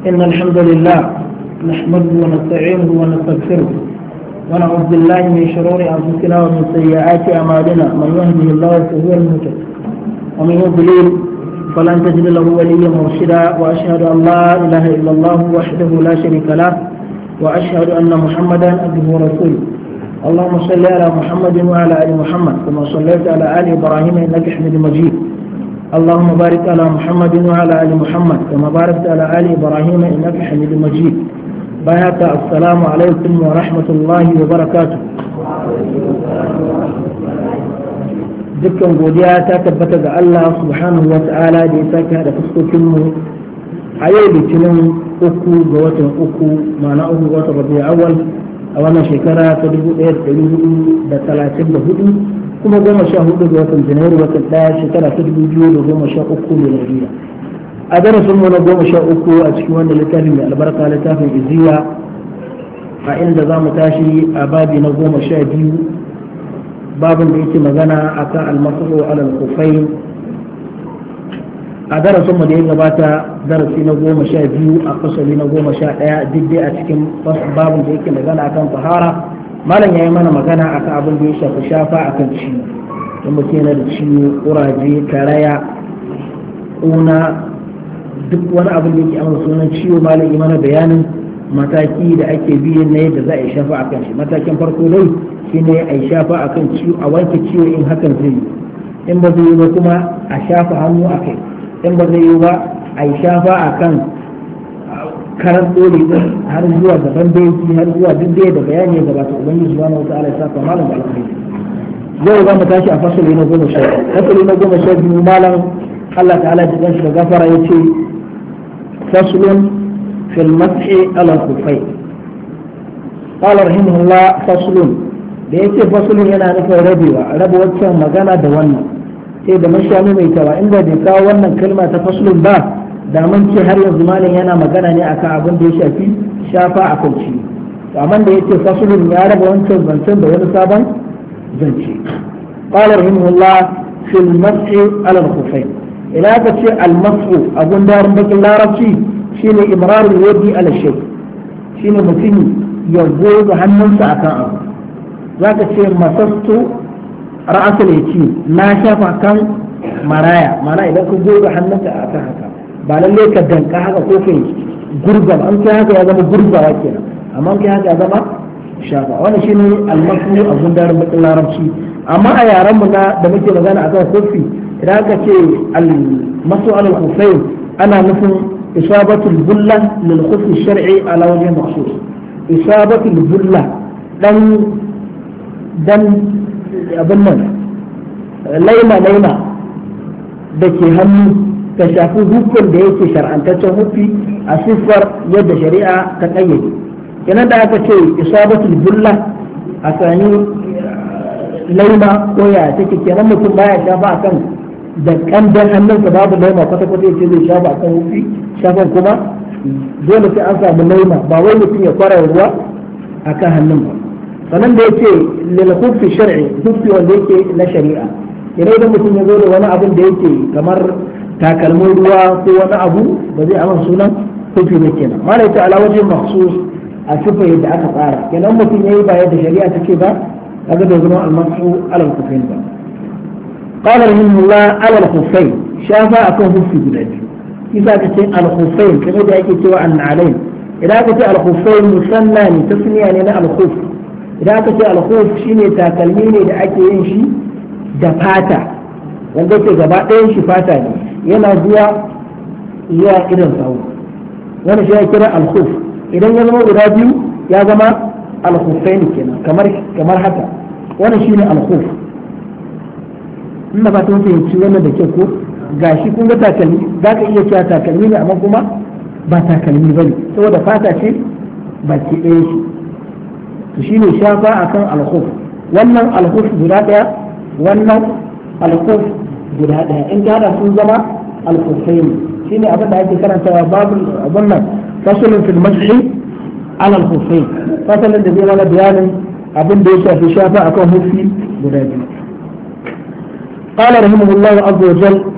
إن الحمد لله نحمده ونستعينه ونستغفره ونعوذ بالله من شرور أنفسنا ومن سيئات أعمالنا من يهده الله فهو المهتد ومن يضلل فلن تجد له وليا مرشدا وأشهد أن لا إله إلا الله وحده لا شريك له وأشهد أن محمدا عبده ورسوله اللهم صل على محمد وعلى ال محمد كما صليت على ال ابراهيم انك حميد مجيد اللهم بارك على محمد وعلى ال محمد كما باركت على ال ابراهيم انك حميد مجيد بارك السلام عليكم ورحمه الله وبركاته dukkan godiya ta tabbata ga Allah subhanahu wa ta'ala da ya sake hada fuskokinmu a yau litinin uku ga watan uku ma'ana uku ga watan rabi'a awal a wannan shekara ta dubu ɗaya da ɗari hudu da talatin da hudu kuma goma sha hudu ga watan janairu watan ɗaya shekara ta dubu biyu da goma sha uku miladiya a darasin mu na goma sha uku a cikin wannan littafin mai albarka littafin iziya a inda za mu tashi a babi na goma sha biyu babin da yake magana akan almasu alal kufai a darasin mu da ya gabata darasi na goma sha biyu a fasali na goma sha ɗaya duk dai a cikin babin da yake magana akan fahara malam ya yi mana magana akan abin da ya shafi shafa akan ciwo in mutum yana da ciwo kuraje karaya ƙuna duk wani abin da yake amsa sunan ciwo malam yi mana bayanin mataki da ake biyan na yadda za a yi shafa akan shi matakin farko dai shine a yi shafa akan ciwo a wanke ciwo in hakan zai yi in ba zai yi ba kuma a shafa hannu a kai in ba zai yi ba a yi shafa a kan karar dole din har zuwa gaban baiki har zuwa duk da da bayani ya gabata ubangiji subhanahu wa ta'ala ya saka malam da alkhairi yau za mu tashi a fasali na goma sha fasali na goma sha biyu malam Allah ta'ala ji shi da gafara ya ce faslun fil mashi ala kufai qala rahimahullah faslun da yake faslun yana nufin rabewa raba waccan magana da wannan sai da mashami mai tawa inda bai kawo wannan kalma ta faslun ba da mun ce har yanzu malam yana magana ne akan abin da ya shafi shafa a kan ciwo amma da yace faslun ya raba wancan zancen da wani sabon zance qala rahimahullah fil mas'i ala al-khuffayn ila ka ce al-mas'u abun darin bakin larabci shine imrarul yadi ala shay shine mutum ya goga hannunsa akan abu zaka ce masastu ra'asul yaki na shafa kan maraya mana idan ka goga hannunka a kan haka ba lalle ka danka haka ko kai gurza an kai haka ya zama gurzawa kenan amma kai haka ya zama shafa wannan shine almasu a gundarin bakin larabci amma a yaran mu na da muke magana akan kofi idan aka ce almasu alal khufayn ana nufin isabatul bulla lil khufi shar'i ala wajhi makhsus isabatul bulla dan dan abin nan laima laima da ke hannu ka shafi hukun da yake shar'antaccen hufi a siffar yadda shari'a ta kayyade kenan da aka ce isabatul bulla a sani laima ko ya take kenan mutum baya shafa akan da kandan hannunsa babu laima kwata kwata yace zai shafa akan hufi shafan kuma dole sai an samu laima ba wai mutum ya kwara ruwa akan hannun ba sannan da yake lil hufi shar'i hufi wanda yake na shari'a idan idan mutum ya zo da wani abin da yake kamar takalmin ruwa ko wani abu ba zai aman sunan hufi ne kenan mala ita ala wajen maksus a sifa yadda aka tsara kenan mutum yayi ba yadda shari'a ta ce ba kaga da zama al-masu ala al-kufain ba qala rahimahullah ala al-kufain shafa akan hufi guda biyu isa ka ce al-kufain kamar da yake cewa an-na'alain idan aka ce al-kufain musanna ne tasniya ne na al-khuf idan aka ce alkhuf shine takalmi ne da ake yin shi da fata wanda ke gaba ɗayan shi fata ne yana zuwa zuwa idan sawu wani shi ya kira alkhuf idan ya zama guda biyu ya zama alkhufaini kenan kamar kamar haka wani shine alkhuf ina ba ta fahimci wannan da ke ko gashi kun ga takalmi za ka iya cewa takalmi ne amma kuma ba takalmi ba ne saboda fata ce baki ɗaya shi to shine shafa akan alkhuf wannan alkhuf guda daya wannan alkhuf guda daya in ka sun zama alkhufain shine abin da ake karantawa babu abin nan fasalin fil mas'i ala alkhufain fasalin da zai mana bayanin abin da ya shafi shafa akan hufi guda biyu قال رحمه الله عز وجل